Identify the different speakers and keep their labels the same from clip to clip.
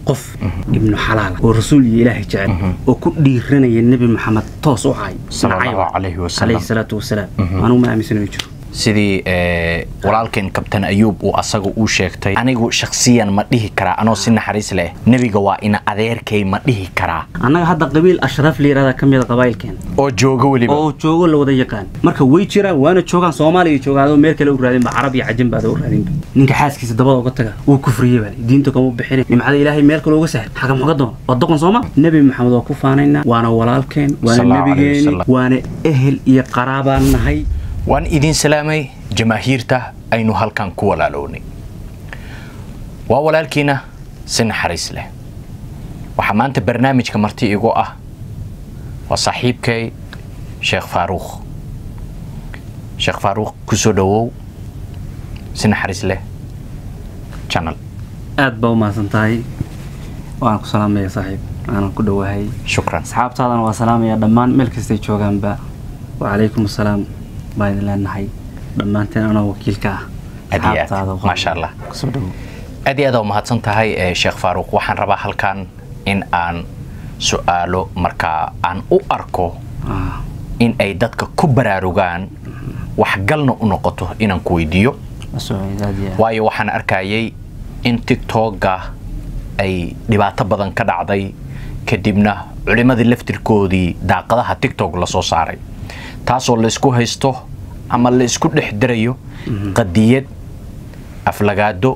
Speaker 1: qof ibnu xalaala oo rasuul iyo ilaahay jecel oo ku dhiiranaya nebi maxamed toos u caay
Speaker 2: Sala Allahu
Speaker 1: nacayba.
Speaker 2: calayhi wasallam.
Speaker 1: calayhi salaatu wasalaam anugu ma aaminsana ma jiro
Speaker 2: sidii eh, walaalkeen kabtan ayuub uu asaga uu sheegtay anigu shakhsiyan ma dhihi karaa anoo si naxariis leh nebiga waa ina adeerkay ma dhihi karaa
Speaker 1: annaga hadda qabiil ashraf la yidhahda ka mida qabaa'ilkeen
Speaker 2: oo jooga weliba
Speaker 1: oo joogo la wada yaqaan marka way jiraan waana joogaan soomaaliya joogaan adoo meel kale u raadinba carab iyo cajin baada u raadinba ninka xaaskiisa dabada uga taga wuu kufriyey baa diinta kama bixin nimcada ilaahay meel kale uga sahel xaga muxuga doon waa doqon sooma nebi maxamed waa ku faanaynaa waana walaalkeen waana
Speaker 2: Sallallahu alayhi
Speaker 1: nebigeeni
Speaker 2: wasallam.
Speaker 1: waana ehel iyo qaraabaan nahay
Speaker 2: waan idin salaamay jamaahiirta aynu halkan ku walaalownay waa walaalkiina si naxariis leh waxaa maanta barnaamijka marti igu ah waa saaxiibkay sheekh faaruuq sheekh faaruuq kusoo dhawow si naxariis leh channel
Speaker 1: aad baa u mahadsan tahay waan ku salaamaya saaxiib aanan ku dhowahay
Speaker 2: shukran
Speaker 1: asxaabtaadana waa salaamaya dhammaan meel kastay joogaanba wacalaykum asalaam baan idin leenahay dhammaanteen anoo wakiilka ah
Speaker 2: Aad iyo aad.
Speaker 1: Asxaabtaada waa-
Speaker 2: Maasha Allah.
Speaker 1: kusoo dhowow
Speaker 2: aad iyo aad aa umahadsan tahay eh, sheekh faaruuq waxaan rabaa halkan in aan su-aalo markaa aan u arko
Speaker 1: Ah,
Speaker 2: in ay dadka ku baraarugaan waxgalna u noqoto inaan ku weydiiyo
Speaker 1: soo aad iyo aad.
Speaker 2: waayo waxaan arkayay in tiktoka ay dhibaato badan ka dhacday kadibna culimmadii laftirkoodii daaqadaha tiktok lasoo saaray taasoo laysku haysto ama la isku dhex dirayo qadiyad aflagaado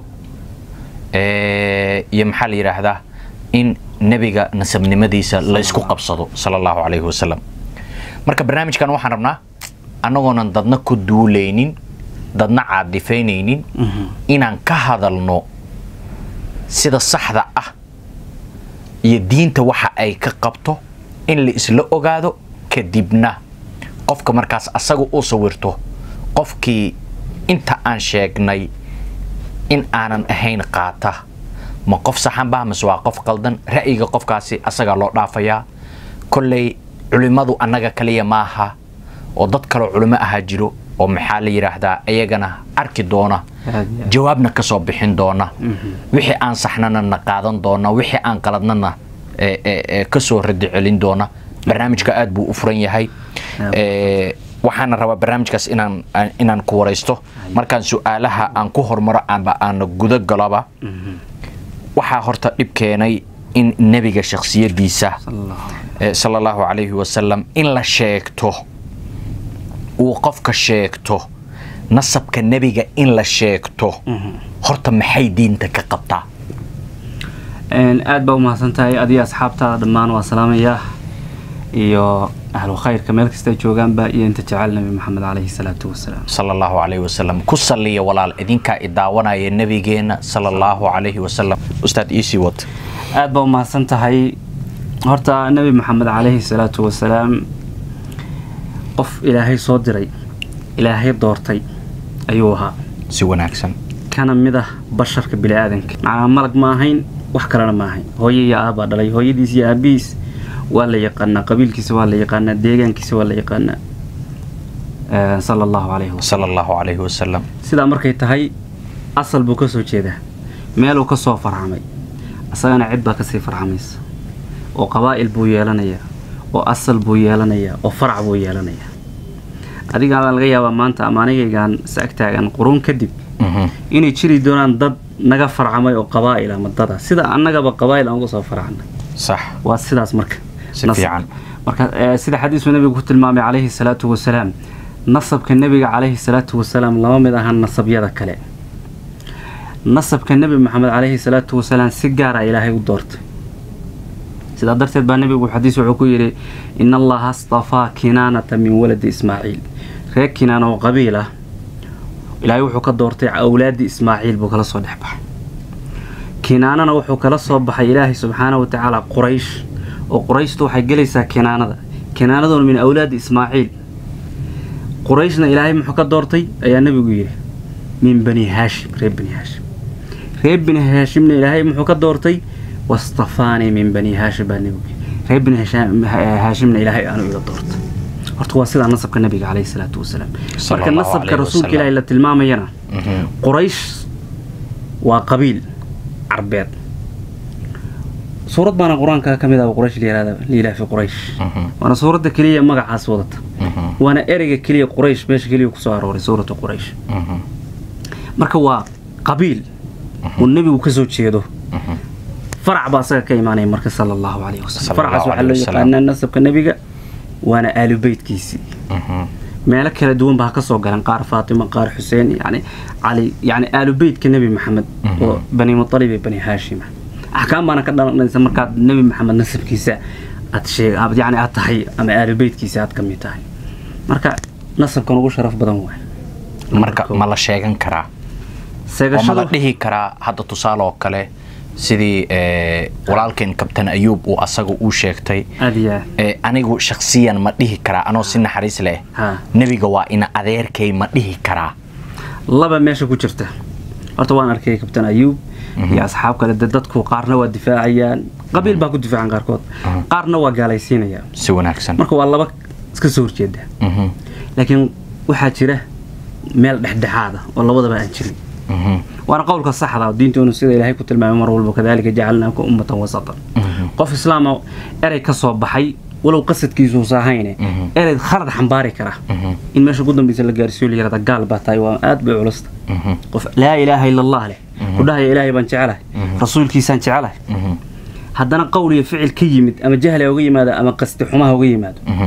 Speaker 2: eh, iyo maxaa la yidhaahdaa in nebiga nasabnimadiisa laysku qabsado sala allahu calayhi wasalam marka barnaamijkan waxaan rabnaa annagoonan dadna ku duulaynin dadna caadifaynaynin inaan ka hadalno sida saxda ah iyo diinta waxa ay ka qabto in la isla ogaado kadibna qofka markaas asaga u sawirto qofkii inta aan sheegnay in aanan ahayn qaata ma qof saxan baa mise waa qof qaldan ra'yiga qofkaasi asagaa loo dhaafayaa kolley culimmadu annaga kaliya maaha oo dad kaloo culimo ahaa jiro oo maxaa la yidhaahdaa iyagana arki doona
Speaker 1: Aad iyo aad.
Speaker 2: jawaabna ka soo bixin doona wixii aan saxnana na qaadan doona wixii aan qaladnana eh, eh, eh, ka soo radi celin doona barnaamijka aad buu u furan yahay Eh, waxaana rabaa barnaamijkaas inaan aan- inaan ku waraysto markaan su-aalaha aan ku hormaro amba aan guda galoba waxaa horta dhib keenay in nebiga shakhsiyadiisa
Speaker 1: Sallallahu alayhi.
Speaker 2: eh, sala allahu calayhi wasalam in la sheegto uu qofka sheegto nasabka nebiga in la sheegto horta maxay diinta ka qabtaa
Speaker 1: Een, aad baa u mahadsan tahay adiga asxaabtaada dhammaan waa salaamayaa iyo ahlu khayrka meel kastay joogaanba iyo inta jecel nabi maxamed calayhi salaatu wasalaam
Speaker 2: sala allahu calayhi wasalam ku salliya walaal idinkaa i daawanaya nebigeena sala allahu calayhi wasalam ustaad iisii wad
Speaker 1: aad baa u mahadsan tahay horta nebi maxamed calayhi salaatu wasalaam qof ilaahay soo diray ilaahay doortay ayuu ahaa
Speaker 2: si wanaagsan
Speaker 1: kana mid ah basharka bini aadanka macnaa malag ma ahayn wax kalena ma ahayn hooyo iyo aabbaa dhalay hooyadiis iyo aabihiis waa la yaqaanaa qabiilkiisa waa la yaqaanaa deegaankiisa waa la yaqaanaa Eh, sala allahu calayhi wasalam
Speaker 2: sala allahu calayhi wasalam
Speaker 1: sidaa markay tahay asal buu ka soo jeedaa meeluu ka soo farxamay isagana cid baa kasii farxamaysa oo qabaa'il buu yeelanayaa oo asal buu yeelanayaa oo farac buu yeelanayaa adigaa laga yaabaa maanta ama anigaygaan is agtaagan quruun kadib
Speaker 2: Mhm.
Speaker 1: inay jiri doonaan dad naga farcamay oo qabaa'il ama dada sida annagaba qabaa'il aan uga soo farcannay
Speaker 2: sax
Speaker 1: waa sidaas marka
Speaker 2: Si
Speaker 1: Nas-
Speaker 2: fiican.
Speaker 1: marka eh, sida xadiisku nabigu ku tilmaamay calayhi salaatu wasalaam nasabka nebiga calayhi salaatu wasalaam lama mid ahan nasabyada kale nasabka nebi maxamed calayhi salaatu wasalaam si gaara ilaahay u doortay sidaa darteed baa nebigu xadiis wuxuu ku yidhi in allaha astafaa kinaanata min waladi ismaaciil reer kinaan oo qabiil ah ilaahay wuxuu ka doortay awlaadii ismaaciil buu kala soo dhex baxay kinaanana wuxuu kala soo baxay ilaahay subxaanahu wa tacaala quraysh oo qurayshtu waxay gelaysaa kinaanada kinaanaduna min awlaadi ismaaciil qurayshna ilaahay muxuu ka doortay ayaa nebigu yidhi min bani haashim reer bani haashim reer bani haashimna ilaahay muxuu ka doortay wastafaanii min bani haashim baa nebigu yidhi reer bani Haashim- haashimna ilaahay aanu iga doortay horta waa sidaa nasabka nebiga calayhi salaatu wasalaam marka
Speaker 2: Sallallahu
Speaker 1: nasabka
Speaker 2: alayhi
Speaker 1: rasuulka
Speaker 2: wasallam.
Speaker 1: ilaahay la tilmaamayana
Speaker 2: Mhm.
Speaker 1: quraysh waa qabiil carbeed suurad baana qur-aanka ka mid ah oo quraysh la yihahda liilah fi quraysh waana suuradda keliya magacaas wadata waana ereyga keliya quraysh meesha keliya kusoo arooray suuratu quraysh marka waa qabiil uu nebigu ka soo jeedo farac baa asaga ka imaanaya marka sala allahu calayhi wasalam
Speaker 2: Sala
Speaker 1: faracaas
Speaker 2: allahu
Speaker 1: waxaa loo
Speaker 2: alayhi wasalam.
Speaker 1: yaqaanaa nasabka nebiga waana aalu beytkiisii meelo kala duwan baa ka soo galan qaar faatima qaar xuseen yani cali yani aalu beytka nebi maxamed oo bani mutalib iyo bani haashima axkaam baana ka dhalanaysa markaad nebi maxamed nasabkiisa aad sheeg aad yani aad tahay ama aalu beytkiisa aad ka mid tahay marka nasabkan ugu sharaf badan waay
Speaker 2: marka ma la sheegan karaa oo ma la
Speaker 1: seegashadu
Speaker 2: dhihi karaa hadda tusaale oo kale sidii eh, walaalkeen kabtan ayuub uu asaga uu sheegtay
Speaker 1: aad iyo aad
Speaker 2: eh, anigu shakhsiyan ma dhihi karaa anoo si naxariis leh
Speaker 1: ha
Speaker 2: nebiga waa ina adeerkay ma dhihi karaa
Speaker 1: laba meesha ku jirta horta waan arkay kabtan ayuub iyo asxaab kale de dadku qaarna waa difaacayaan qabiil baa ku difaacan qaarkood qaarna waa gaalaysiinayaan
Speaker 2: si wanaagsan
Speaker 1: marka waa laba iska soo horjeeda
Speaker 2: Mhm,
Speaker 1: laakiin waxaa jira meel dhexdhexaada oo labadaba aan jirin
Speaker 2: mhm,
Speaker 1: waana qowlka saxda oo diintoonu sida ilaahay ku tilmaamay mar walba kadalika jacalnaaka ummatan wasatan
Speaker 2: mhm,
Speaker 1: qof islaama erey ka soo baxay walow qasadkiisuusa ahayne
Speaker 2: Mhm.
Speaker 1: erey khalad xambaari kara
Speaker 2: mhm,
Speaker 1: in meesha ugu dambaysa la gaarsiiyo la yihahda gaal baa tahay waa aad bay culusta
Speaker 2: mhm,
Speaker 1: qof laa ilaaha ila allah leh
Speaker 2: Mhm.
Speaker 1: ku dhahaya ilaahay baan jecelahay
Speaker 2: Mhm.
Speaker 1: rasuulkiisaan jecelahay
Speaker 2: mhm,
Speaker 1: haddana qowl iyo ficil ka yimid ama jahli ha uga yimaado ama qasdi xumaha uga yimaado
Speaker 2: mhm,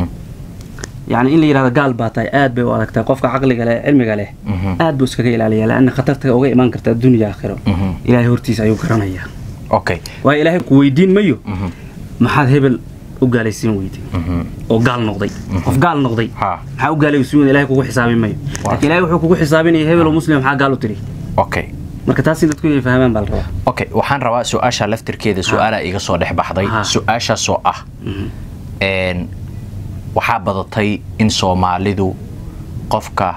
Speaker 1: yani in la yidhahdo gaal baa tahay aad bay u adagtahay qofka caqliga leh cilmiga leh
Speaker 2: mhm,
Speaker 1: aad buu iskaga ilaaliyaa laana khatarta uga imaan karta adduunya aakhiro
Speaker 2: mhm.
Speaker 1: ilaahay hortiisa ayuu garanayaa
Speaker 2: okay
Speaker 1: waayo ilaahay ku weydiin mayo
Speaker 2: mhm,
Speaker 1: maxaad hebel u gaalaysiin weyday
Speaker 2: mhm,
Speaker 1: oo gaal noqday qof gaal noqday
Speaker 2: ha
Speaker 1: maxaa u gaalaysiin weyday ilahay kugu xisaabin mayo laakiin ilahay wuxuu kugu xisaabinaya hebel oo muslim maxaa gaal u tiri
Speaker 2: okay
Speaker 1: marka taas in dadku inay fahmaan baa la rabaa
Speaker 2: okay waxaan rabaa su-aasha laftirkeeda su-aalaa iga soo dhex baxday
Speaker 1: Ha.
Speaker 2: su-aashaasoo ah
Speaker 1: Mhm.
Speaker 2: een, waxaa badatay in soomaalidu qofka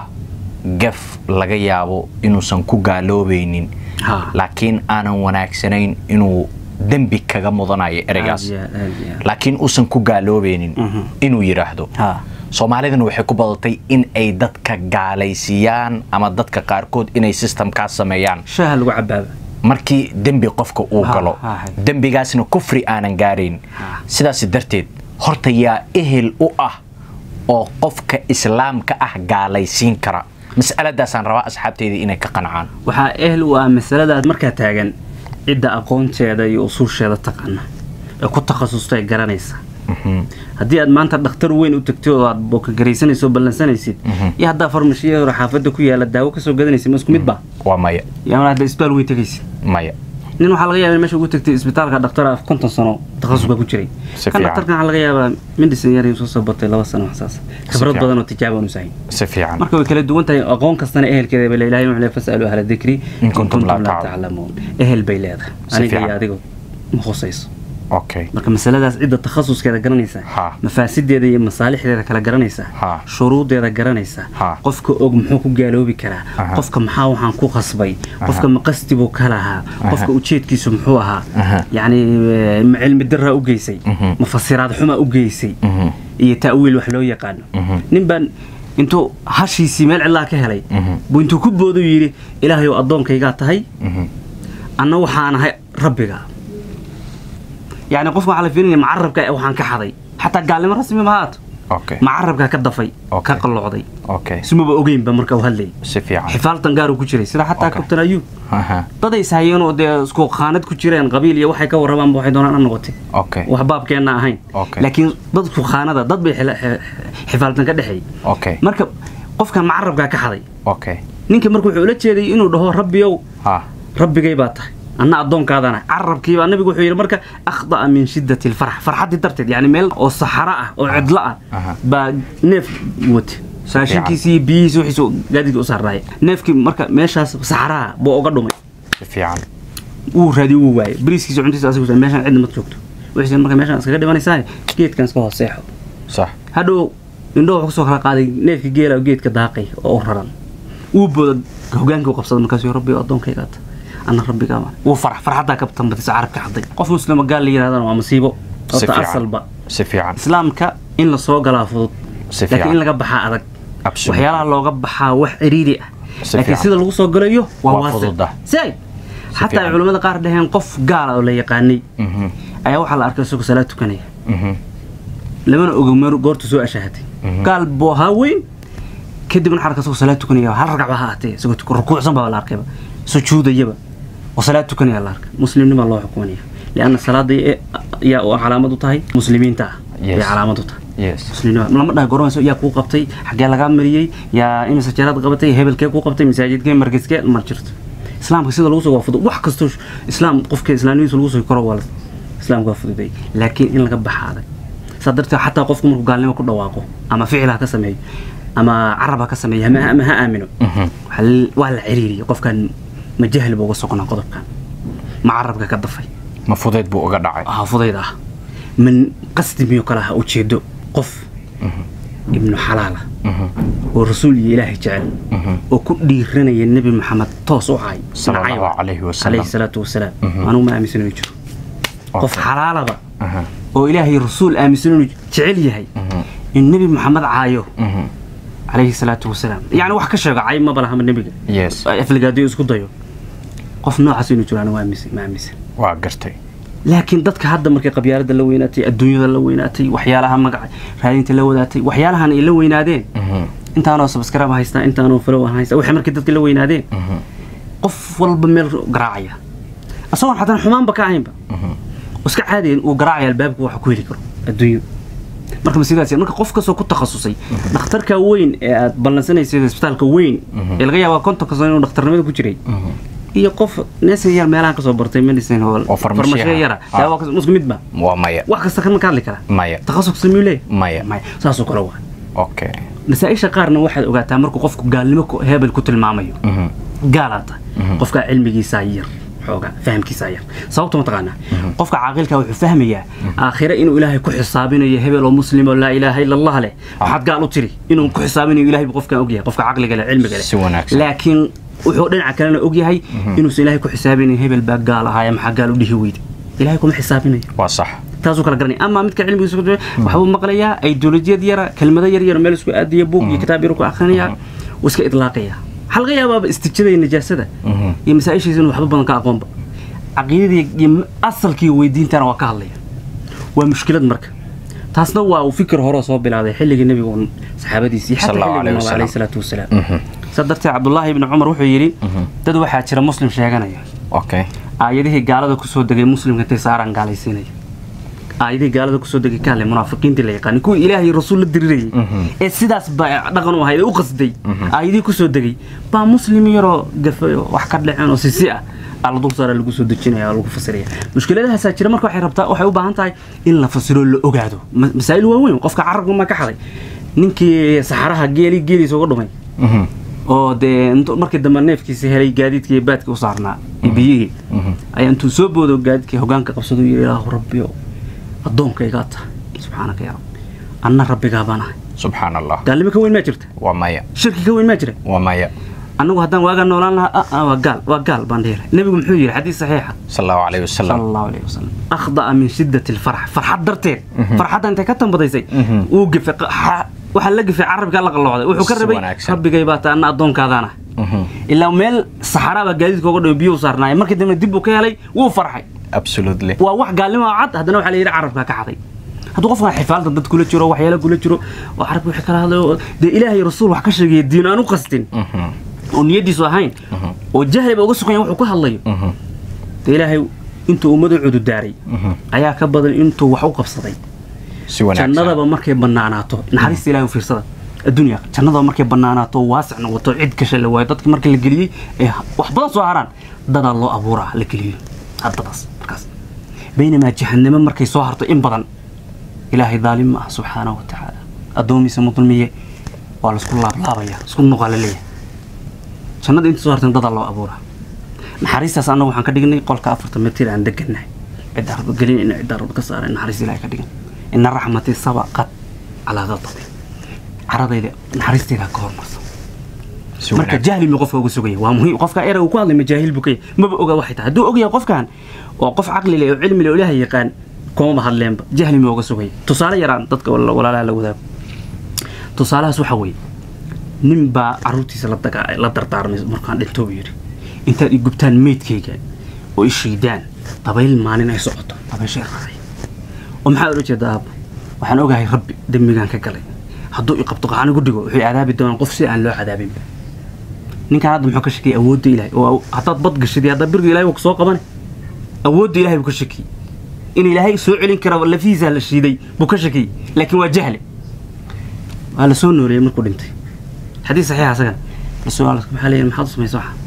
Speaker 2: gaf laga yaabo inuusan ku gaaloobaynin
Speaker 1: ha
Speaker 2: laakiin aanan wanaagsanayn inuu dembi kaga mudanayo ereygaas
Speaker 1: Aad iyo aad, aad iyo aad.
Speaker 2: laakiin uusan ku gaaloobaynin
Speaker 1: Mhm.
Speaker 2: inuu yidhaahdo
Speaker 1: ha
Speaker 2: soomaalidana waxay ku badatay in ay dadka gaalaysiiyaan ama dadka qaarkood inay systemkaas sameeyaan
Speaker 1: shaaha lagu cabaaba
Speaker 2: markii dembi qofka uu
Speaker 1: Ha,
Speaker 2: galo
Speaker 1: ha, hay.
Speaker 2: dembigaasna kufri aanan gaarayn
Speaker 1: Ha.
Speaker 2: sidaas darteed horta yaa ehel u ah oo qofka islaamka ah gaalaysiin kara mas'aladaasaan rabaa asxaabteyda inay ka qancaan
Speaker 1: waxaa ehel u ah masaladaas markaa taagan cidda aqoonteeda iyo usuusheeda taqaana ee ku takhasustay garanaysa haddii aad maanta dhakhtar weyn u tagtay oo aad bookagaraysanayso oo ballansanaysid iyo haddaa farmashiyadoora xaafadda ku yaala daawo kasoo gadanaysid ma isku mid baa
Speaker 2: waa maya
Speaker 1: iyo ama hadda isbitaal weyn tegaysid
Speaker 2: maya
Speaker 1: nin waxaa laga yaaba in meesha ugu tagtay isbitaalka dhaktara konton sano takhasuska ku jiray
Speaker 2: Si
Speaker 1: kan
Speaker 2: fiican.
Speaker 1: dhakhtarkan waxaa laga yaabaa medicine yar soo soo batay laba sano waxsaas khibrad
Speaker 2: fiican.
Speaker 1: badan oo tijaabo aan usahayn
Speaker 2: si fiican
Speaker 1: marka way kala duwan tahay aqoon kastana ehelkeeda bay leedahay wuxuu leeyahay fasalu ahla dikri
Speaker 2: In kuntum laa taclamuun.
Speaker 1: taclamuun ehel bay leedahay
Speaker 2: Si
Speaker 1: aniga iyo
Speaker 2: fiican.
Speaker 1: adigo ma khusayso
Speaker 2: okay
Speaker 1: marka masaladaas cidda takhasuskeeda garanaysa
Speaker 2: Ha.
Speaker 1: mafaasideeda iyo masaalixdeeda kala garanaysa
Speaker 2: Ha.
Speaker 1: shuruudeeda garanaysa
Speaker 2: Ha.
Speaker 1: qofka og muxuu ku gaaloobi karaa
Speaker 2: Aha.
Speaker 1: qofka maxaa waxaan ku qasbay qofka ma qasdi buu ka lahaa qofka ujeedkiisu muxuu ahaa
Speaker 2: Aha.
Speaker 1: yacni eh, ma cilmi daraa u geysay
Speaker 2: Mhm.
Speaker 1: ma fasiraad xumaa u geysay
Speaker 2: Mhm.
Speaker 1: iyo ta'wiil wax loo yaqaano
Speaker 2: Mhm.
Speaker 1: nin baan intuu hashiisii meel cidlaa ka helay
Speaker 2: Mhm.
Speaker 1: buu intuu ku boodu yidhi ilaahayow addoonkaygaa tahay
Speaker 2: Mhm.
Speaker 1: anna waxaan ahay rabbiga yacni qofka waxaa la fiirinaya macarabka waxaan ka xaday xataa gaalnimo rasmi ma haato
Speaker 2: okay
Speaker 1: macarabkaa ka dafay
Speaker 2: Okay.
Speaker 1: ka qallocday
Speaker 2: okay
Speaker 1: ismaba ogeynba marka uu hadlayay
Speaker 2: si fiican
Speaker 1: xifaaltan gaaruu ku jiray sida xataa
Speaker 2: Okay.
Speaker 1: kabtan ayuub
Speaker 2: Aha.
Speaker 1: daday ishayeen oo dee isku qaanad ku jireen qabiil iyo waxay ka warramaanba waxay doonaan ha noqotay
Speaker 2: okay
Speaker 1: wax baabkeenna ahayn
Speaker 2: Okay.
Speaker 1: laakiin dadku khaanada dad bay xila- xe- xifaaltan ka dhexeeyey
Speaker 2: okay
Speaker 1: marka qofkan macarabkaa ka xaday
Speaker 2: okay
Speaker 1: ninka marka wuxuu ula jeeday inuu dhaho rabbiyow
Speaker 2: ha
Speaker 1: rabbigay baa tahay anna addoonkaadana carabkiibaa nabigu wuxuu yidhi marka akhda'a min shiddati alfarx farxaddii darteed yani meel oo saxaro ah oo cidlo ah
Speaker 2: Aha.
Speaker 1: baa neef wate saashinkiisii iyo biyihiisi wixiisu gaadiidka u saarnaaya neefkii marka meeshaas saxaraha buu uga dhumay
Speaker 2: si fiican
Speaker 1: wuu raadi wuu waayay bariiskiisa cuntiisa asigu sa meeshaan cidna ma joogto wixiisa marka meeshaan iskaga dhimanaysaa geedkan iska hooseexo
Speaker 2: sax
Speaker 1: hadhow indho wuxuu kusoo kala qaaday neefkii geela oo geedka daaqay oo u raran wuu booda hogaankii u qabsaday markaasuu rabbi addoonkaygaata anna rabbigaa wuu farax farxaddaa ka tambatisa carabka xaday qof muslima gaal la yidhahdana waa masiibo
Speaker 2: si
Speaker 1: horta
Speaker 2: fiican
Speaker 1: asalba
Speaker 2: si fiican
Speaker 1: islaamka in la soo galaa fudud
Speaker 2: Si
Speaker 1: laakiin
Speaker 2: fiican.
Speaker 1: in laga baxaa adag
Speaker 2: Absolutely.
Speaker 1: waxyaalaha looga baxaa wax ciriiri ah
Speaker 2: Si
Speaker 1: laakiin
Speaker 2: fiican.
Speaker 1: sida lagu soo galayo waa
Speaker 2: Waa
Speaker 1: waasic
Speaker 2: fududa.
Speaker 1: say xataa ay
Speaker 2: fiican.
Speaker 1: culimmada qaar dhaheen qof gaala oo la yaqaanay
Speaker 2: Mhm.
Speaker 1: ayaa waxaa la arkay isagoo salaad tukanaya
Speaker 2: Mhm.
Speaker 1: lamana ogo meer goortu soo ashaahatay
Speaker 2: Mhm.
Speaker 1: gaal buu ahaa weyn kadibna waxaa arkay isagoo salaad tukanaya hal ragacba ha ahatee isagoo tuk- rukuucsan baa la arkayba sujuudayaba oo salaad tukanaya la arkay muslimnima loo xukumanaya lianna salaada ee- yaa u calaamad u tahay muslimiinta ah
Speaker 2: Yes.
Speaker 1: ay calaamad u tahay
Speaker 2: yes
Speaker 1: muslimnima lama dhaha goranayso yaa kuu qabtay xaggee lagaa mariyey yaa imisa jeeraad qabatay hebelkee kuu qabtay masaajidkee markaskee ma jirto islaamka sida lagu soo waa fudud wax kastoo sh- islaam qofka islaamnimadiisa lagu soo koro waa la- islaamka waa fududay laakiin in laga baxa adag saa darteed xataa qofku markuu gaalnimo ku dhawaaqo ama ficil ha ka sameeyo ama carab ha ka sameeyo ama ama ha aamino
Speaker 2: Mhm.
Speaker 1: waxaa l- waa la ciriiriya qofkan ma jahli buu uga soconaa qodobkan ma carabka ka dafay
Speaker 2: ma fudeyd buu uga dhacay
Speaker 1: ah fudayd ah min qasdi miyo kale ha ujeedo qof ibnu xalaala
Speaker 2: Mhm.
Speaker 1: oo rasuul iyo ilaahay jecel
Speaker 2: Mhm.
Speaker 1: oo ku dhiiranaya nebi maxamed toos u caay
Speaker 2: Sallallahu
Speaker 1: nacayba.
Speaker 2: alayhi wasallam.
Speaker 1: calayhi salaatu wasalaam
Speaker 2: Mhm.
Speaker 1: anugu ma aaminsan inuu jiro qof
Speaker 2: Okay.
Speaker 1: xalaalaba
Speaker 2: Aha.
Speaker 1: oo ilaahay rasuul aaminsan inuu jecel yahay
Speaker 2: Mhm.
Speaker 1: in nebi maxamed caayo
Speaker 2: Mhm.
Speaker 1: calayhi salaatu wasalaam yacni wax ka sheego cay maba lahama nebiga
Speaker 2: yes
Speaker 1: afligaadiyo isku dayo qof noocaas inuu jiro anigu aaminsan ma aaminsan
Speaker 2: waa gartay
Speaker 1: laakiin dadka hadda markay qabyaalada la weynaatay adduunyada la weynaatay waxyaalaha magaca raadinta la wadaatay waxyaalahan ay la weynaadeen
Speaker 2: Mhm.
Speaker 1: intaanoo subscribe haystaa intaanoo follow haystaa waxay markii dadka la weynaadeen
Speaker 2: Mhm.
Speaker 1: qof walba meel garaacaya asagoon xataa xumaanba ka ahaynba
Speaker 2: Mhm.
Speaker 1: oo iska caadiya uu garaacaya albaabka waxa ku heli karo adduunyo marka ma sidaas marka qof kastoo ku takhasusay dhakhtarka weyn ee aad ballansanaysa isbitaalka weyn ee laga yaabaa kontonka sano inuu dhakhtarnimada ku jiray
Speaker 2: Mhm.
Speaker 1: iyo qof neesan yar meelahan kasoo bartay medicine hall
Speaker 2: Oo farmashiyaha.
Speaker 1: farmashiya yara
Speaker 2: Ah.
Speaker 1: yaa waa kas- isku mid ba
Speaker 2: waa maya
Speaker 1: wax kasta kan ma ka hadli karaa
Speaker 2: maya
Speaker 1: takhasus miyuu leeyahay
Speaker 2: maya
Speaker 1: maya saasoo kale waa
Speaker 2: okay
Speaker 1: masaa-isha qaarna waxaad ogaataa markuu qofku gaalnimo ku- hebel ku tilmaamayo
Speaker 2: Mhm.
Speaker 1: gaalaata
Speaker 2: Mhm.
Speaker 1: qofka cilmigiisaa yar xoogaa fahamkiisaa yar sababta mataqaanaa qofka caaqilka wuxuu fahmayaa aakhire inuu ilaahay ku xisaabinayo hebel oo muslim oo laa ilaaha ila allah leh waxaad gaal u tiri inuu ku xisaabinayo ilaahay buu qofkan ogyahay qofka caqliga leh cilmiga leh
Speaker 2: Si wanaagsan.
Speaker 1: laakiin wuxuu dhinaca kalena ogyahay inuusan ilaahay ku xisaabinayo hebel baa gaal ahaaya maxaa gaal u dhihi weyda ilaahay kuma xisaabinayo
Speaker 2: waa sax
Speaker 1: taasuu kala garanaya ama midka cilmigiisa ku jira waxbuu maqlayaa ideolojiyad yara kelmado yar yar meel isku aadiya buug iyo kitaab yar ku akhrinayaa wuu iska idlaaqaya waxaa laga yaabaaba istijada iyo najaasada
Speaker 2: Mhm.
Speaker 1: iyo masaa-ishiisa inuu waxba badan ka aqoonba caqiidadii iyo asalkii weydiintana waa ka hadlaya waa mushkilad marka taasna waa uu fikir hore soo bilaaday xilligii nebiga uun saxaabadiisii xataa
Speaker 2: Sallallahu
Speaker 1: xilligii
Speaker 2: alayhi
Speaker 1: nabiga
Speaker 2: wasallam.
Speaker 1: alayhi salaatu wasalaam
Speaker 2: Mhm.
Speaker 1: saa darteed cabdullaahi ibni cumar wuxuu yidhi dad waxaa jira muslim sheeganaya
Speaker 2: okay
Speaker 1: aayadihii gaalada kusoo degay muslimka intay saaraan gaalaysiinaya aayadihii gaalada kusoo degay kaale munaafiqiintii la yaqaani kuwii ilaahay rasuul la dirirayay
Speaker 2: Mhm.
Speaker 1: ee sidaas ba dhaqan u ahayd ee u qasday aayadihii kusoo degay baa muslim yaroo gafay oo wax ka dhaceen oo sisi ah aa la dul saara lagu soo dejinaya oo lagu fasiraya mushkiladahaasaa jira marka waxay rabtaa waxay u baahan tahay in la fasiro la ogaado Ma- masaa'il waaweyn qofka carabka ma ka xaday ninkii saxaraha geeli geeliisa uga dhumay
Speaker 2: Mhm.
Speaker 1: oo dee intuu markii dambe neefkiisa helay gaadiidkii iyo baadkii u saarnaa iyo biyihii
Speaker 2: Mhm.
Speaker 1: ayaa intuu soo boodo gaadiidkii hogaanka qabsadu yidhi ilaahu rabbiyo addoonkaygaa tahay subxaanaka yaa rabbi anna rabbigaa baan ahay
Speaker 2: subxaan allah
Speaker 1: gaalnimo ka weyn maa jirta
Speaker 2: waa maya
Speaker 1: shirki ka weyn maa jira
Speaker 2: waa maya
Speaker 1: annagu haddaan waagaa noolaan lahaa ah, ah, waa gaal waa gaal baan dhihi lahay nebigu muxuu yidhi xadiis saxiixa
Speaker 2: sal allahu alayhi
Speaker 1: sala
Speaker 2: wasalam
Speaker 1: allahu alayhi wasalam akhda'a min shiddati alfarx farxad darteed
Speaker 2: Mhm.
Speaker 1: farxadda intay ka tambadaysay
Speaker 2: Mhm.
Speaker 1: wuu gafay qa- xa- waxaa la gafay carabkaa la qalloocday wuxuu ka
Speaker 2: Si
Speaker 1: rabay
Speaker 2: wanaagsan.
Speaker 1: rabbigay baa ta anna addoonkaadaan ah
Speaker 2: Mhm.
Speaker 1: ilaa meel saxaraa baa gaadiidka uga dhawo biyuu saarnaaya markii dambe dib uu ka helay wuu farxay
Speaker 2: absolutely
Speaker 1: waa wax gaalnimo oo cad haddana waxaa la yidhi carabkaa ka xaday hadduu qofkan xifaalda dad kula jiro waxyaala kula jiro oo carabka wixii kala hadlayo oo dee ilaahay rasuul wax ka sheegaya diin aan u qastin
Speaker 2: Mhm.
Speaker 1: oo niyadiisu ahayn
Speaker 2: Mhm.
Speaker 1: oo jahliba uga sugan yahay wuxuu ka hadlayo
Speaker 2: Mhm.
Speaker 1: dee ilaahay intuu ummadu cududaaray
Speaker 2: Mhm.
Speaker 1: ayaa ka badan intuu wax u qabsaday
Speaker 2: si wanaagsan
Speaker 1: jannadaba markay banaanaato naxariista ilahay u fiirsada adduunya jannadaba markay banaanaato waasic noqoto cid gasha la waayo dadka marka la geliyey ee wax badan soo haraan dadaa loo abuuraa la geliyo haddadaas markaas baynamaa jahannamo markay soo harto in badan ilaahay daalim ma ah subxaanahu wa tacaala addoomiisa mudulmiye waa laisku laablaabaya isku nuqaa la leeyahay jannada inta soo hartan dadaa loo abuuraa naxariistaas annagu waxaan ka dhignay qolka afartan mitir aan degannahay cidda arba gelin ina cidda arba ka saaray naxariis ilahay ka dhigan ina raxmatii sabaqat calaa qadabi caradayda naxariistayda ka hormarsan
Speaker 2: si
Speaker 1: marka
Speaker 2: wanaagsan
Speaker 1: jahli mi qofka uga sugaya waa muhiim qofka eraygu ku hadlay majaahil buu ka yahay maba oga waxay tahay hadduu ogyahay qofkan oo qof caqli leh oo cilmi leh oo ilaahay yaqaan kumaba hadleenba jahli mi uga sugaya tusaale yaraan dadka wala- walaalaha la wadaago tusaalahaas waxa weeye nin baa caruurtiisa la daga la dardaarmay markaan dhinto buu yidhi intaad i gubtaan meydkayga oo i shiidaan dabayl maalin ay socoto dabayshay raray oo maxaa ula jeeda aabbo waxaan ogahay rabbi dembigaan ka galay hadduu i qabto qaxan igu dhigo wuxuu cadaabi doonaa qof si aan loo cadaabinba ninkaan hadda muxuu ka shakiyay awoodda ilaahay oo haddaad bad gashid iyo haddaad birga ilahay waa kusoo qabane awoodda ilahay buu ka shakiyey in ilaahay soo celin kara lafihiisaa la shiiday buu ka shakiyey laakiin waa jahle waa la soo nooleeyey markuu dhintay xadiis saxiixa asagan rasuul alla maxaa leeyahay maxaad u samaysa waxa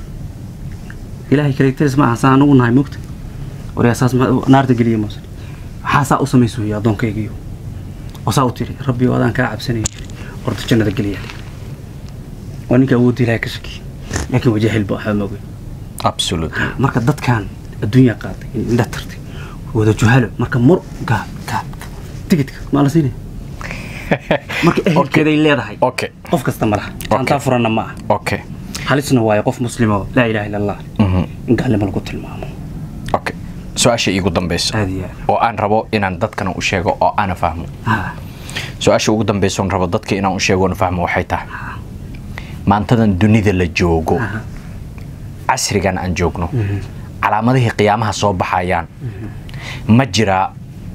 Speaker 1: ilaahay kaligtiris ma aha saan anugu nahay moogta waryaa saas ma- naarta geliya moose maxaa saa u samaysa weeye addoonkaygiyo oo saa u tiri rabbi oo adaan kaa cabsanayo jiri horta jannada geliya waa ninka awoodda ilaahay ka shakiyey laakiin waa jaahil ba waxba ma ogeyn
Speaker 2: absolutely
Speaker 1: marka dadkan adduunya qaaday indha tartay wada juhalo marka mur gaab gaab tigidka maa la siinaya marka ehelkeeday leedahay
Speaker 2: okay
Speaker 1: qof kasta ma laha aantaa furanna ma aha
Speaker 2: okay
Speaker 1: halisna waayo qof muslimo laa ilaha illa allah
Speaker 2: Mhm.
Speaker 1: in gaalnimo lagu tilmaamo
Speaker 2: okay su-aasha iigu dambeysa
Speaker 1: aad iyo aad
Speaker 2: oo aan rabo inaan dadkana u sheego oo aana fahmo
Speaker 1: ha
Speaker 2: su-aasha ugu dambeysa oon rabo dadka inaan u sheego oon fahmo waxay tahay maantadan dunida la joogo
Speaker 1: Aha.
Speaker 2: casrigan aan joogno calaamadihii qiyaamaha soo baxayaan ma jiraa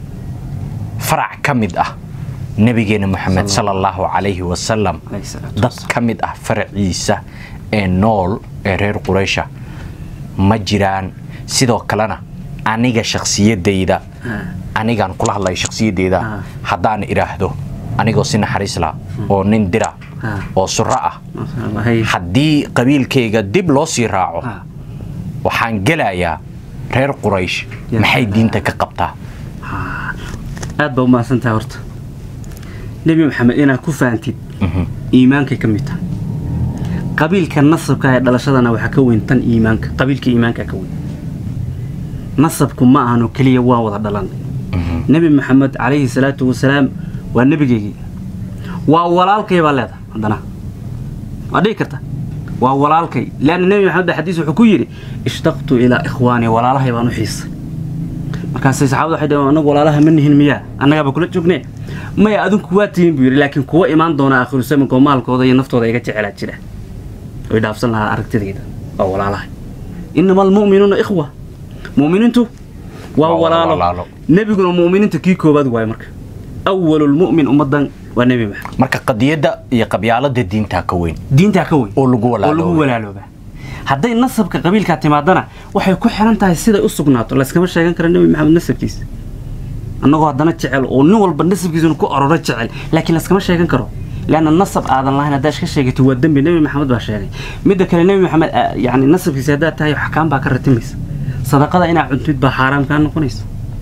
Speaker 2: farac ka mid ah nabigeena moxamed sala allahu calayhi wasalam
Speaker 1: alayhi salaatu
Speaker 2: dad ka mid ah faraciisa ee nool ee reer quraysha ma jiraan sidoo kalena aniga shakhsiyadayda anigaan kula hadlaya shakhsiyadayda
Speaker 1: Ah.
Speaker 2: haddaan idhaahdo anigoo si naxariis la oo nin dira
Speaker 1: Ah.
Speaker 2: oo suro ah
Speaker 1: Masha Allah, hay.
Speaker 2: haddii qabiilkayga dib loo sii raaco
Speaker 1: Ah.
Speaker 2: waxaan gelayaa reer quraysh
Speaker 1: Ya
Speaker 2: maxay
Speaker 1: salaam.
Speaker 2: diinta ka qabtaa
Speaker 1: aad baa u mahadsantahay horta nebi maxamed inaad ku fahantid iimaankay ka mid tahay qabiilka nasabka ee dhalashadana waxaa ka weyn tan iimaanka qabiilka iimaanka ka weyn nasabku ma ahano keliya waan wada dhalanay nebi maxamed calayhi salaatu wasalaam waa nebigeygii waa walaalkay baa leedahay haddana waa dhihi karta waa walaalkay leanna nebi maxamed baa xadiis wuxuu ku yidhi ishtaqtu ilaa ikhwaani walaalahay baan u xiisay markaasay saxaabada waxay dhaheen anagu walaalaha ma nihin miyaa annagaaba kula joognee maya adinku waa tihiin buu yidhi laakiin kuwa imaan doona aakhiru zamanka oo maalkooda iyo naftooda iga jecelaa jira way dhaafsan lahaa aragtidayda waa walaalaha inama almu'minuuna ikhwa mu'miniintu waa
Speaker 2: Waa walaalo.
Speaker 1: walaalo nebiguna mu'miniinta kii koobaad waaye marka awalulmu'min ummadan waa nebi maxamed
Speaker 2: marka qadiyadda iyo qabyaalada diintaa ka weyn
Speaker 1: diintaa ka weyn
Speaker 2: oo lagu
Speaker 1: oo lagu
Speaker 2: walaaloobay
Speaker 1: walaalooba hadday nasabka qabiilkaa timaadana waxay ku xiran tahay siday u sugnaato layskama sheegan kara nebi maxamed nasabkiisa annagoo haddana jecel oo nin walba nasabkiisuna ku ororo jecel laakiin layskama sheegan karo leanna nasab aadan lahayn haddaad iska sheegatid waa dembi nebi maxamed baa sheegay midda kale nebi maxamed ah, yacni nasabkiisa haddaad tahay axkaam baa ka ratimaysa sadaqada inaa cuntid baa xaaraam kaa noqonaysa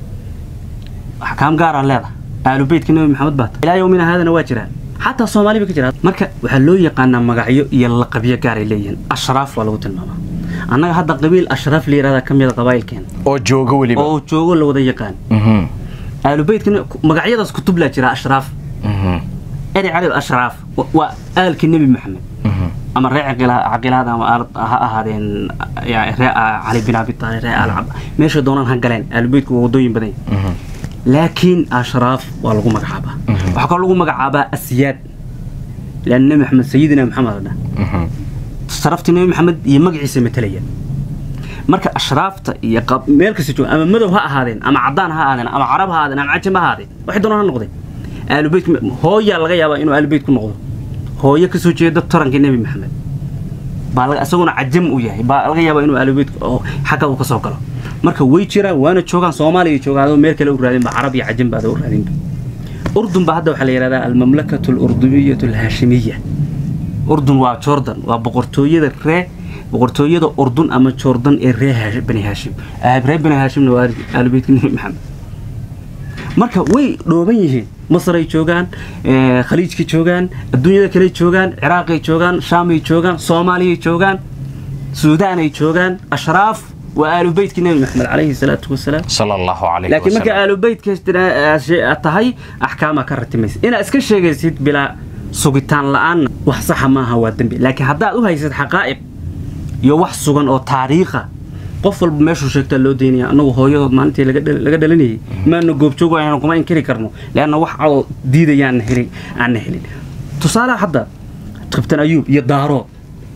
Speaker 1: axkaam gaaraa leedahay aalubeytka nebi maxamed baa tahay ilaa yowmina haadana waa jiraan xataa soomaali ba ka jira marka waxaa loo yaqaanaa magacyo iyo laqabyo gaaray leeyihiin ashraaf waa lagu tilmaamaa annaga hadda qabiil ashraaf la yihahda ka mida qabaa'ilkeena
Speaker 2: oo jooga weliba
Speaker 1: oo joogo la wada yaqaan
Speaker 2: Mhm,
Speaker 1: aalubeytka magacyadaas kutub laa jira ashraaf
Speaker 2: mhm,
Speaker 1: eri cali ashraaf wa- waa aalkii nebi maxamed
Speaker 2: mhm.
Speaker 1: ama ree caqila- caqilaad ama aal- ha ahaadeen ya- ree ah, cali bin abi taalib ree alcab meesha doonaan ha galeen aalubeytku waa wadooyin badan yahay.
Speaker 2: Mhm.
Speaker 1: laakiin ashraaf waa lagu magacaabaa waxaa kaloo lagu magacaabaa asyaad leanna nebi maxamed sayidina maxamed la dhaha
Speaker 2: Mhm.
Speaker 1: sharaftii nebi maxamed iyo magaciisa matalaya marka ashraafta iyo qab- meel kasta jooga ama madow ha ahaadeen ama cadaan ha ahaadeen ama carab ha ahaadeen ama cajam ha ahaadeen waxay doonaan ha noqdeen aalubeyt hooyaa laga yaabaa inuu aalubeyt ku noqdo hooyo kasoo jeeda taranka nebi maxamed baa laga- isaguna cajam u yahay baa laga yaabaa inuu aalubeyt oo xagga uu kasoo galo marka way jiraan waana joogaan soomaaliya joogaan adoo meel kale u raadinba carab iyo cajam baada u raadinba urdun baa hadda waxaa la yidhahdaa almamlakatu alurdubiyatu alhaashimiya urdun waa jordan waa boqortooyada ree boqortooyada urdun ama jordan ee ree Haash- bani haashim Ah, ree bani haashimna waa aalubeytka nebi maxamed marka way dhooban yihiin masaray joogaan eh, khaliijkay joogaan adduunyada kale joogaan ciraaqay joogaan shaamay joogaan soomaaliyay joogaan suudaanay joogaan ashraaf waa aalubeytkii nebi maxamed calayhi salaatu wasalaam
Speaker 2: sala allahu calayhi
Speaker 1: laakiin marka
Speaker 2: wasalam
Speaker 1: aalubeytka aad tahay axkaamaa ka ratimaysa inaad iska sheegaysid bilaa sugitaan la-aanna wax saxa maaha waa dembi laakiin haddaad u haysid xaqaa'iq iyo wax sugan oo taariikha qof walba meeshuu sheegtaa loo daynaya annagu hooyadood maalintii laga dhal- laga dhalanayay maana goobjoog aynu kuma inkiri karno leanna wax cadoo diidayaan helin aanna helin tusaale hadda kabtan ayuub iyo daarood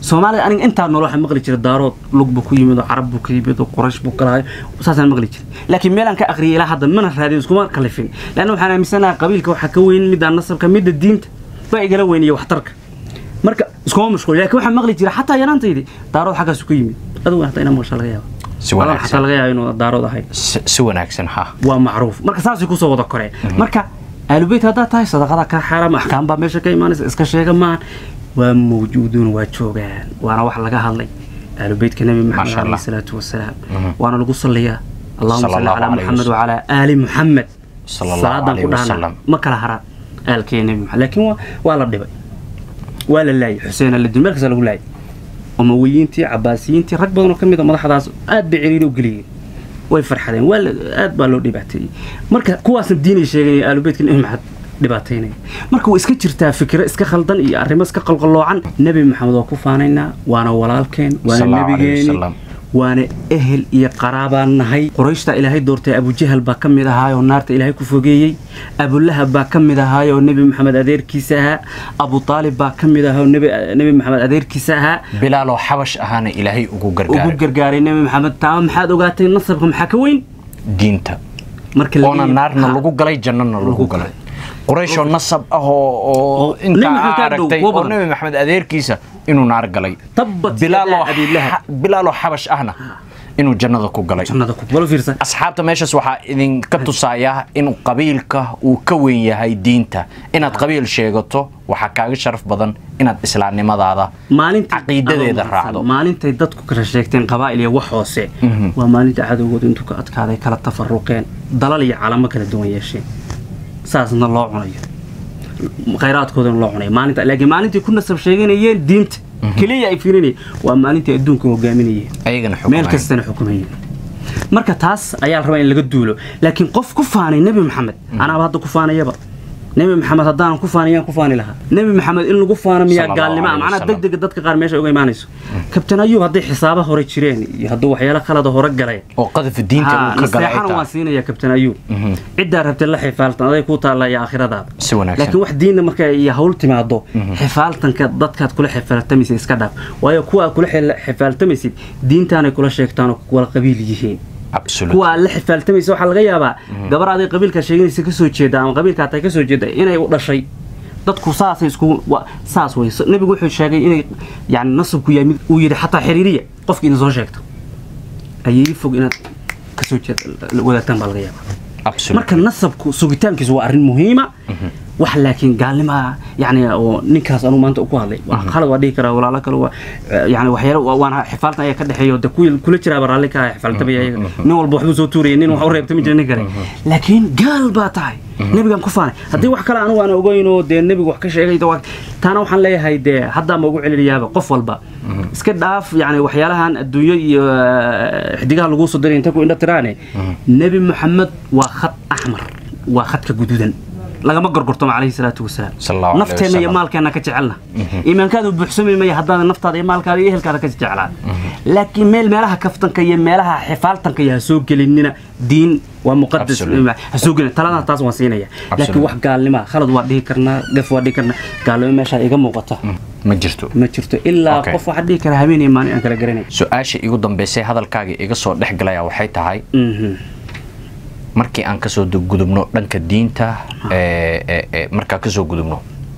Speaker 1: soomaalida aniga intaa nool waxaa maqli jira daarood lug buu ku yimid oo carab buu ka yimid oo quraysh buu ka lahay saasaan maqli jiray laakiin meelaan ka aqriyay ilaa hadda mana raadin iskuma kalifin leanna waxaan aaminsanahay qabiilka waxaa ka weyn middaa nasabka midda diinta baa igala weyn iyo waxtarka marka iskuma mashquul laakiin waxaan maqli jira xataa yaraantaydi daarood xaggaasu ka yimid adigu hataa inaa maqashaa laga yaaba
Speaker 2: si
Speaker 1: Adan
Speaker 2: wanaagsan
Speaker 1: xataa laga yaaba inuu daarood ahay
Speaker 2: si si wanaagsan ha
Speaker 1: waa macruuf marka saasay kusoo wada koreen marka aalubeyt haddaad tahay sadaqada ka xaaraam axkaam baa meesha ka imaanaysa iska sheega maahan waa mawjuuduun waa joogaan waana wax laga hadlay aalubeytka nabi maxamed
Speaker 2: Masha Allah.
Speaker 1: alayhi salaatu wasalaam waana lagu salliyaa allahuma salli
Speaker 2: Sallallahu
Speaker 1: calaa
Speaker 2: alayhi
Speaker 1: muxamed
Speaker 2: wasallam.
Speaker 1: wacalaa aali muxamed
Speaker 2: Sallallahu
Speaker 1: salaadan
Speaker 2: alayhi
Speaker 1: ku dhahna
Speaker 2: wasallam.
Speaker 1: ma kala haraan aalkee nabi maxamed laakiin waa- waa la dhibay waa la laayay xuseen aladin meel kasta lagu laayay umawiyiintii cabaasiyiintii rag badan oo ka mid a madaxdaas aad bay ciriiri u geliyeen way farxadeen waa la- aad baa loo dhibaateeyey marka kuwaasna diinay sheegaya aalubeytka nabi maxamed dhibaataynaya marka way iska jirtaa fikiro iska khaldan iyo arrimo iska qalqalloocan nebi maxamed waa ku faanaynaa waana walaalkeen waana
Speaker 2: Sallallahu alayhi
Speaker 1: nebigeeni
Speaker 2: wasallam.
Speaker 1: waana ehel iyo qaraabaan nahay qurayshta ilaahay doortay abujahal baa ka mid ahaayoo naarta ilaahay ku fogeeyey abulahab baa ka mid ahaayoo nebi maxamed adeerkiisa ahaa abu aalib baa ka mid ahaayoo nebi nebi maxamed adeerkiisa ahaa
Speaker 2: bilaaloo xabash ahaana ilaahay ugu
Speaker 1: ugu
Speaker 2: gargaaray
Speaker 1: gargaaray nebi maxamed taama maxaad ogaatay nasabka maxaa ka weyn
Speaker 2: diinta
Speaker 1: marka la
Speaker 2: oona
Speaker 1: leeyahay-
Speaker 2: naarna
Speaker 1: Ha.
Speaker 2: lagu galay jannana lagu
Speaker 1: Lagu
Speaker 2: galay
Speaker 1: galay.
Speaker 2: qurayshoo nasab ah oo oo
Speaker 1: Oo
Speaker 2: inta
Speaker 1: Nabi Maxamed ka dhow,
Speaker 2: aragtay
Speaker 1: kuwa
Speaker 2: oo
Speaker 1: badan.
Speaker 2: nebi maxamed adeerkiisa inuu naar galay
Speaker 1: tabbat
Speaker 2: bilaaloo
Speaker 1: yadaa abiilahab
Speaker 2: xa- bilaaloo xabash ahna inuu jannada ku galay
Speaker 1: jannada ku balo fiirsan
Speaker 2: asxaabta meeshaas waxaa idinka tusaya in qabiilka uu ka weyn yahay diinta inaad qabiil sheegato waxaa kaaga sharaf badan inaad islaamnimadaada
Speaker 1: maalintii
Speaker 2: caqiidadeeda
Speaker 1: adoo
Speaker 2: raacdo.
Speaker 1: maalintay dadku kala sheegteen qabaa'il iyo wax hoose waa maalinta cadowgooda intuu ka adkaaday kala tafaruqeen dalal iyo calamo kala duwan yeesheen saasna loo cunayo khayraadkoodana loo cunayo maalinta laakiin maalintii ku nasab sheeganayeen diinta keliya ay fiirinayeen waa maalintii adduunka hogaaminayeen
Speaker 2: ayagana
Speaker 1: meel
Speaker 2: xukumayaan.
Speaker 1: kastana xukumayeen marka taas ayaa la rabaa in laga duulo laakiin qof ku faanay nebi maxamed anaaba hadda ku faanayaba nebi maxamed haddaanan ku faanayaan ku faani lahaa nebi maxamed in lagu faano miyaa
Speaker 2: Sallallahu
Speaker 1: gaalnimo ah
Speaker 2: alayhi
Speaker 1: macnaha
Speaker 2: wasallam.
Speaker 1: degdega dadka qaar meesha uga imaanayso kabtan ayuub hadday xisaaba hore jireen iyo hadduu waxyaalo khalada hore galeen
Speaker 2: oo qadaf diinta uu ka galay ay
Speaker 1: naseexana waan
Speaker 2: tahay
Speaker 1: siinaya kabtan ayuub ciddaa rabtay la xifaaltan aday ku taalla iyo aakhiradaada
Speaker 2: si wanaagsan
Speaker 1: laakiin wax diinna marka iyo hawl timaado xifaaltanka dadkaad kula xifaaltamaysid iska dhaaf waayo kuwa aad kula xil- xifaaltamaysid diintaanay kula sheegtaan oo wala qabiil yihiin
Speaker 2: absolute
Speaker 1: kuwa aad la xifaaltamaysa waxaa laga yaabaa gabar aday qabiilkaa sheeganaysa kasoo jeeda ama qabiilkaa tay kasoo jeeda inay u dhashay dadku saasay isku wa- saas wey So- nebigu wuxuu sheegay inay yani nasabku yahay mid uu yidhi xataa xiriiriya qofki idin soo sheegta ayay fog inaad kasoo jeed wadaagtaan baa laga yaabaa
Speaker 2: absolute
Speaker 1: marka nasabku sugitaankiisu waa arrin muhiima wax laakiin gaalnima yani oo ninkaas anuu maanta ku hadlay waa khalad waa dhihi karaa walaalo kale waa yani waxyaalo waa- waana xifaaltan ayaa ka dhexeeyo de kuwii kula jiraaba raalli ka ah xifaaltamaya ayaga nin walba waxbuu soo tuuraya nin wax u reebtami jira nin kale laakiin gaal baa tahay nebigan ku faanay haddii wax kale anigu aan ogeyn oo dee nebigu wax ka sheegay de waa- taana waxaan leeyahay dee haddaa ma ugu celinayaaba qof walba iska dhaaf yani waxyaalahan adduunyo iyo eh, xidigaha laguu soo diray inta ku indho tiraane nebi maxamed waa khad axmar waa khadka guduudan lagama gorgortamo calayhi salaatu wasalaam
Speaker 2: Sallallahu alayhi
Speaker 1: nafteenna iyo
Speaker 2: wasallam.
Speaker 1: maalkeenna ka jecelna iimaankaadu buuxsami maya haddaada naftaada iyo maalkaada iyo ehelkaada ka jeclaan laakiin meel meelaha kaftanka iyo meelaha xifaaltanka iyo ha soo gelinina diin waa muqadas
Speaker 2: Absolute.
Speaker 1: ha soo gelin talada taas waan siinaya laakiin wax gaalnima khalad waa dhihi karnaa gaf waa dhihi karnaa gaalnimo meeshaa iga muuqata
Speaker 2: ma jirto
Speaker 1: ma jirto ilaa
Speaker 2: Okay.
Speaker 1: qof waxaa dhihi kara habeen iyo maalin aan kala garanay
Speaker 2: su-aasha igu dambeysay hadalkaaga iga soo dhex galaya waxay tahay
Speaker 1: Mhm.
Speaker 2: markii aan kasoo du- gudubno dhanka diinta ee, ee, ee, markaan kasoo gudubno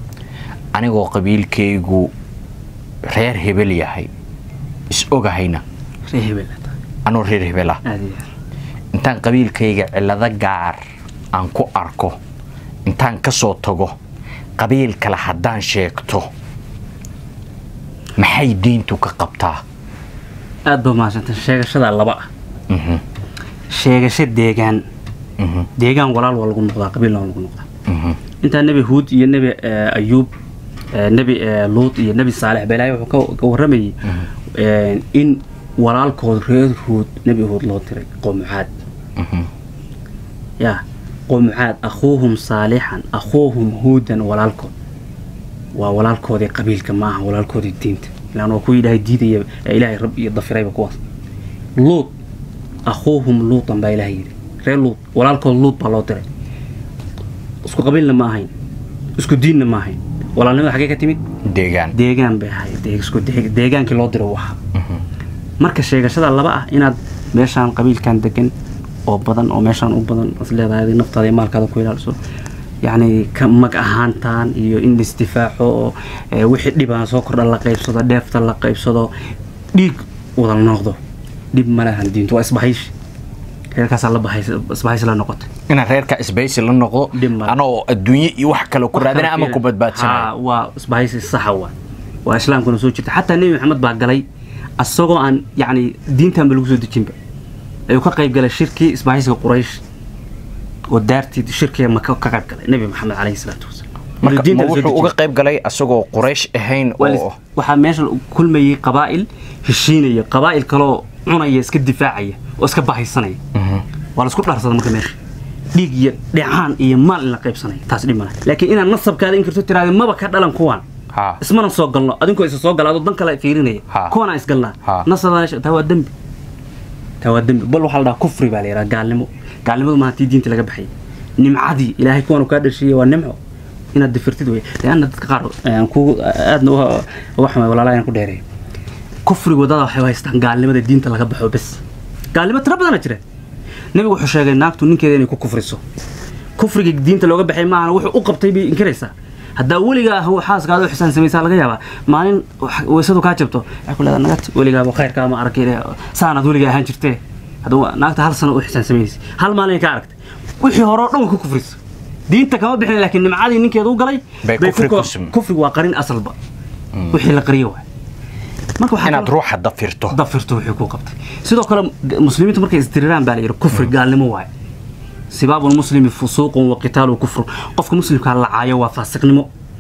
Speaker 2: anigoo qabiilkaygu reer hebel yahay is ogahayna
Speaker 1: ree hebel aad tahay.
Speaker 2: anoo reer hebel ah
Speaker 1: aad iyo aad.
Speaker 2: intaan qabiilkayga cillado gaar aan ku arko intaan kasoo tago qabiil kale haddaan sheegto maxay diintu ka qabtaa
Speaker 1: aad ba mahadsanta sheegashadaa laba ah
Speaker 2: Mhm,
Speaker 1: sheegasho deegaan
Speaker 2: mhm,
Speaker 1: deegaan walaal waa lagu noqdaa qabiilna waa lagu noqdaa
Speaker 2: mhm.
Speaker 1: intaa nebi huud iyo nebi eh, ayuub eh, nebi eh, luut iyo nebi saalex ba ilaahay wuxuu ka- ka warramayay eh, in walaalkood reer huud nebi huud loo diray qowmucaad
Speaker 2: Mhm.
Speaker 1: ya qowmucaad akhuuhum saalixan akhuuhum huudan walaalkood waa walaalkoodii qabiilka maaha walaalkoodii diinta ilaan waa kuwa ilaahay diidaya ee ilaahay rab iyo dafirayba kuwaas luut akhuuhum luutan baa ilaahay yidhi reer luut walaalkood luut baa loo diray isku qabiilna ma ahayn isku diinna ma ahayn walaalnimada xaggee ka timid
Speaker 2: deegaan
Speaker 1: deegaan bay ahayd dee- isku dee- deegaankii loo diro u ahaa marka sheegashada laba ah inaad meeshaan qabiilkan degan oo badan oo meeshaan u badan is leedahay adiga naftaada iyo maalkaada ku ilaaliso yacni ka mag ahaantaan iyo in laisdifaaco oo eh, wixii dhibaan soo kordha la qaybsado dheefta la qaybsado dhiig wada noqdo dhib ma lahan diintu waa isbahayshi reerkaasaa la bahays isbahaysi la noqotay
Speaker 2: inaan reerka isbaysi la noqdo
Speaker 1: Dhib ma-
Speaker 2: anoo adduunye iyo wax kale ku raadina ama ku
Speaker 1: Ha,
Speaker 2: badbaadsanayo
Speaker 1: waa isbahaysi saxa waa waa islaamkuna soo jirta xataa nebi maxamed baa galay asagoo aan yacni diintanba lagu soo dejinba ayuu ka qayb galay shirkii isbahaysiga quraysh oo daartii shirkiga maka ka qayb galay nebi maxamed calayhi salaatu wasalaam
Speaker 2: marka
Speaker 1: Diinta
Speaker 2: ma
Speaker 1: la soo
Speaker 2: wuxuu
Speaker 1: dejin.
Speaker 2: uga qayb galay asagoo quraysh ahayn
Speaker 1: Waa la-
Speaker 2: oo
Speaker 1: waxaa meesha kulmayay qabaa'il heshiinaya qabaa'il kaloo cunaya iska difaacaya oo iska bahaysanaya waa la isku dhaarsada marka meesha dhiig iyo dhecaan iyo maal in la qaybsanaya taas dhib malaha laakiin inaad nasabkaada in karto tiraada maba ka dhalan kuwaan
Speaker 2: ha
Speaker 1: ismana soo galno adinkoo isa soo galaado dan kale fiirinaya
Speaker 2: Ha.
Speaker 1: kuwana isgalnaa
Speaker 2: Ha.
Speaker 1: nasabaa taa waa dembi taa waa dembi bal waxaa la dhahaa kufri baa la yidhaha gaalnimo gaalnimadu maaha tii diinta laga baxayay nimcadii ilaahay kuwan kaa dhashiiyey waa nimco inaad difirtid wey leanna dadka qaar aan ku aadna uga uga xumay walaalaha inaan ku dheereeyo kufriga wadada waxay u haystaan gaalnimada diinta laga baxo bes gaalnimo tiro badana jira nebigu wuxuu sheegay naagtu ninkeeda inay ku kufriso kufriga diinta looga baxay maahana wuxuu u qabtay bay inkaraysaa haddaa weligaa ah xaaskaada u xisaan samaysaa laga yaabaa maalin wax- weysadu kaa jabto waxay ku leedahay nagad weligaaba khayrkaa ma arkay saanaad weligaa ahaan jirtee hadduu naagta hal sano u xisaan samaynaysa hal maalin ka aragtay wixii hore oo dhan way ku kufrisa diinta kama bixin laakiin nimcadii ninkeeda u galay
Speaker 2: Bay
Speaker 1: bay
Speaker 2: kufri
Speaker 1: ku-
Speaker 2: ku sum-
Speaker 1: kufrigu waa qarin asalba wixii la qariyo waay marka waxaa
Speaker 2: inaad
Speaker 1: kaloo-
Speaker 2: ruuxa dafirto
Speaker 1: dafirto wixii ku qabtay sidoo kale g- muslimiintu markay isdiriraan baa la yidhi kufri gaalnimo waaye sibaabu lmuslimi fusuuqun wa qitaalu kufru qofka muslimkaa la caayo waa faasiqnimo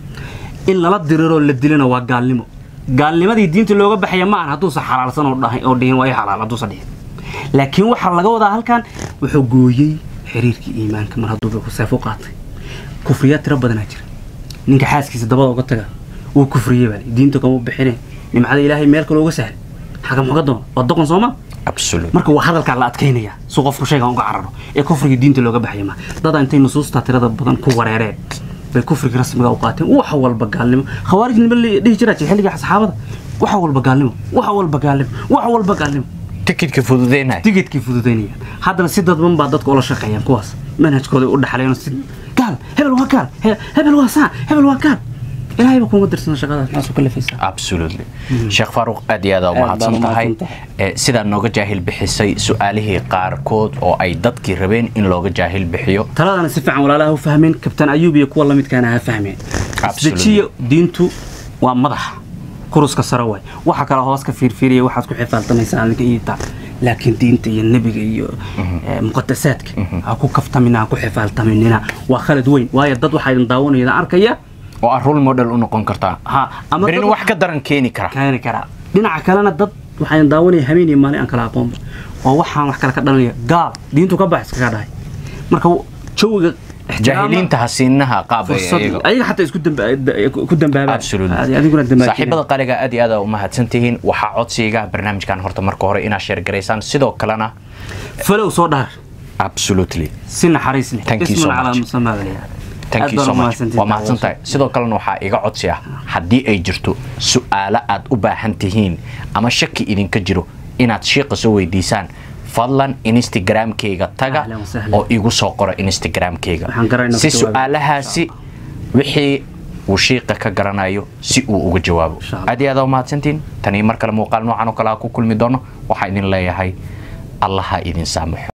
Speaker 1: in lala diriroo la dilana waa gaalnimo gaalnimadii diinta looga baxaya ma ahan hadduusan xalaalsan oo dhahay- oo dhihin waa i xalaal hadduusan dhihin laakiin waxaa laga wadaa halkan wuxuu gooyey xiriirkii iimaanka mar hadduuba seef u qaatay kufriyaad tiro badanaa jira ninka xaaskiisa dabada uga taga wuu kufriyey baa diinta kama bixine nimcada ilaahay meel kale uga sahlay xaga muxuga doona waa doqon sooma
Speaker 2: absolute
Speaker 1: marka waa hadalkaa la adkaynaya si qofku shaygan uga cararo ee kufriga diinta looga baxaya ma dada intay nusuusta tirada badan ku wareereen bay kufriga rasmiga u qaateen wax walba gaalnimo khawaarijnimo la dhihi jiraa jir xilliga saxaabada wax walba gaalnimo wax walba gaalnimo wax walba gaalnimo
Speaker 2: tikidka fududeynaya
Speaker 1: tigidkii fududaynayaan haddana si dadban baa dadka ula shaqeeyaan kuwaas manhajkooda u dhaxleen si gaal hebel waa gaal he- hebel waa saa hebel waa gaal ilaahayba kuma dirsana shaqadaas maxaa soo kalafaysaa
Speaker 2: absolutely sheekh faaruq aad iyo aad aa
Speaker 1: Aad baan
Speaker 2: umahadsan
Speaker 1: u
Speaker 2: tahay
Speaker 1: mahadsantahay.
Speaker 2: Eh, sidaad nooga jaahil bixisay su-aalihii qaarkood oo ay dadkii rabeen in looga jaahil bixiyo
Speaker 1: taladana si fiican walaalaha u fahmeen kabtaan ayuub iyo kuwa lamidkaana ha fahmeen
Speaker 2: Absolutely.
Speaker 1: isdejiyo diintu waa madax kuruska sare waay waxa kale hoos ka fiirfiiriya waxaad ku xifaaltamaysaa adinka iyo taa laakiin diinta iyo nebiga iyo eh, muqadasaadka ha ku kaftamina ha ku xifaaltaminina waa khalad weyn waayo dad waxaa idin daawanaya arkaya
Speaker 2: oo aad role model u noqon kartaa
Speaker 1: ha ama
Speaker 2: berin
Speaker 1: dad
Speaker 2: wax ka daran keeni kara
Speaker 1: keeni karaa dhinaca kalena dad waxaa idin daawanaya habeen iyo maalin aan kala aqoonba oo waxaan wax kale ka dhalanaya gaal diintu ka bax iskaga dhahay marka jawiga ixtiraama-
Speaker 2: jaahiliinta hasiinaha qaab ay
Speaker 1: fursad
Speaker 2: iyaga
Speaker 1: ayaga xataa isku damba- ku dambaabaan
Speaker 2: absolutely
Speaker 1: Adi- adiguna dambaabin.
Speaker 2: saaxiibada qaliga aad iyo aad aa umahadsan tihiin waxaa codsiga barnaamijkan horta marka hore inaad sheergaraysaan sidoo kalena
Speaker 1: falow soo dhaar
Speaker 2: absolutely
Speaker 1: si naxariis leh
Speaker 2: Thank you
Speaker 1: Ismun
Speaker 2: so
Speaker 1: calaa
Speaker 2: much.
Speaker 1: musamaa baa la yidhaha.
Speaker 2: thank
Speaker 1: Aad
Speaker 2: you
Speaker 1: baan
Speaker 2: so
Speaker 1: u
Speaker 2: much
Speaker 1: mahadsantihiin
Speaker 2: waa mahadsan tahay sidoo kalena waxaa iga codsi ah haddii ay jirto su-aalo aad u baahan tihiin ama shaki idinka jiro inaad shiiqa soo weydiisaan fadlan instagramkayga taga
Speaker 1: Ahlan wa sahlan.
Speaker 2: oo igu soo qora instagramkayga
Speaker 1: Waxaan garanaynaa
Speaker 2: si
Speaker 1: ku jawaabi.
Speaker 2: su-aalahaasi wixii uu shiiqa ka garanayo si uu uga jawaabo
Speaker 1: Insha Allah.
Speaker 2: aad iyo aad aa umahadsantihiin tanii mar kale muuqaal noocan oo kale ha ku kulmi doono waxaa idin leeyahay allaha idin saamaxo